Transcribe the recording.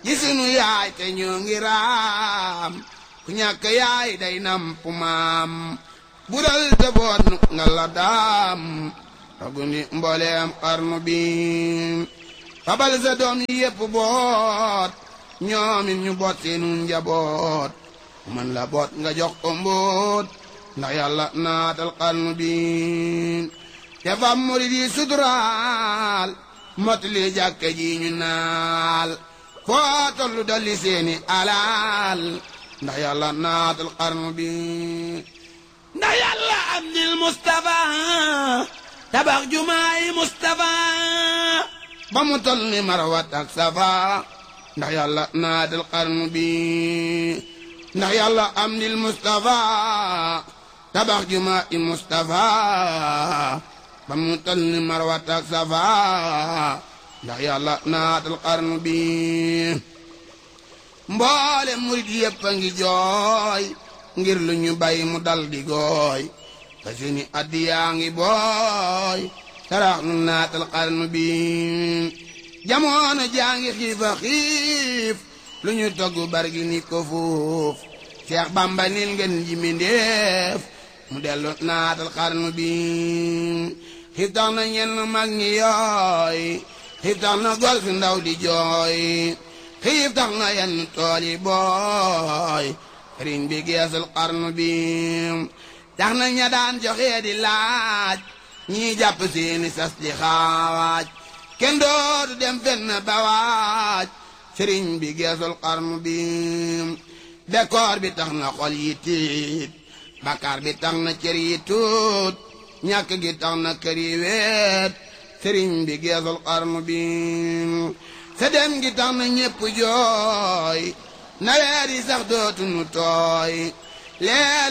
yi sunu yaay te ñoo ngi raam ku ñàkk yaay day namp maam bural te boot nga la daam ragundi mbooleem xarnu bi fabal sa doom yi yépp boot ñoomin ñu boot seenu njaboot man la boot nga jox ko mbóot ndax yàlla naatal xarnu bi te fam murid yi suturaal motali jàkka ji ñu naal foo tollu dolli seeni alal ndax yàlla naatal xarnu bi ndax yàlla am nil Mustafa tabax jumaay Mustafa ba mu tol ni marawat ak safa ndax yàlla naatal xarnu bi ndax yàlla am nil Mustafa tabax jumaay Mustafa ba mu tol ni marawat ak safa ndax yàlla naatal xarnu bi mboole murit yépp a ngi jooy ngir lu ñu bay mu dal di gooy te seeni addi yaa ngi booy sarax nu naatal xarnu bi jamono jaa ngi xiifa xiif lu ñu togg bargi ni ko fuuf Seex Bamba nil ngeen ji mindéef mu dellu naatal xarnu bi xiif tax na ñenn mag ñi yooy xiif tax na gol fi ndaw di jooy xiif tax na yenn tool yi booy sëriñ bi geesul xarnu bi tax na ña daan joxe di laaj ñii jàpp seeni sas di xawaaj kenn dootu dem fenn ba waaj sëriñ bi geesul xarnu bi bekkoor bi tax na xol yi tiit bakkaar bi tax na cër yi tuut ñàkk gi tax na kër yi weet sëriñ bi geesul xarnu bi sa dem gi tax na ñépp jooy nawet yi sax dootuñu tooy leel